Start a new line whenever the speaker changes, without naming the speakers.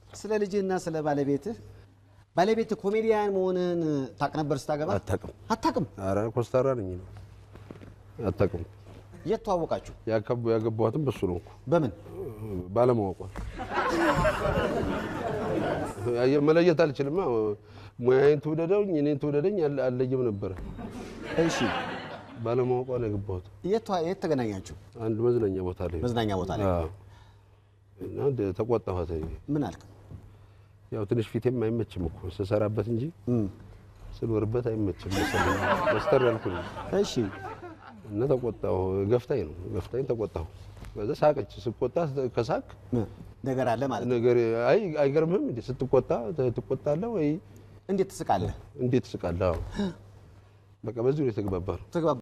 ስለ ልጅህና ስለ ባለቤትህ ባለቤትህ ኮሜዲያን መሆንህን ታውቅ ነበር ስታገባ?
አታውቅም።
አታውቅም?
ኧረ ኮስታራ ነኝ ነው አታውቅም።
የት ተዋወቃችሁ?
ያከቡ- ያገባኋትም በሱ ነው እኮ
በምን?
ባለማወቋ አየህ፣ መለየት አልችልማ። ሙያዬን ትውደደኝ እኔን ትውደደኝ አለ- አልለይም ነበረ።
እሺ፣
ባለማወቋ ነው ያገባሁት።
የት ተዋ- የት ተገናኛችሁ?
አንድ መዝናኛ ቦታ ላይ
መዝናኛ ቦታ ላይ።
አዎ። እና እንደ ተቆጣኋት።
ምን አልክ?
ያው ትንሽ ፊቴም አይመችም እኮ ስሰራበት እንጂ ስኖርበት አይመችም መሰለኝ። መስተር ያልኩኝ
እሺ፣
እና ተቆጣሁ። ገፍታኝ ነው ገፍታኝ ተቆጣሁ። ከዛ ሳቀች። ስቆጣ ከሳቅ
ነገር አለ ማለት ነው።
ነገር አይ አይገርምህም እንዴ? ስትቆጣ ትቆጣለህ ወይ
እንዴት ትስቃለህ?
እንዴት ትስቃለህ? አዎ። በቃ በዚህ ነው የተግባባ ነው።
ትግባ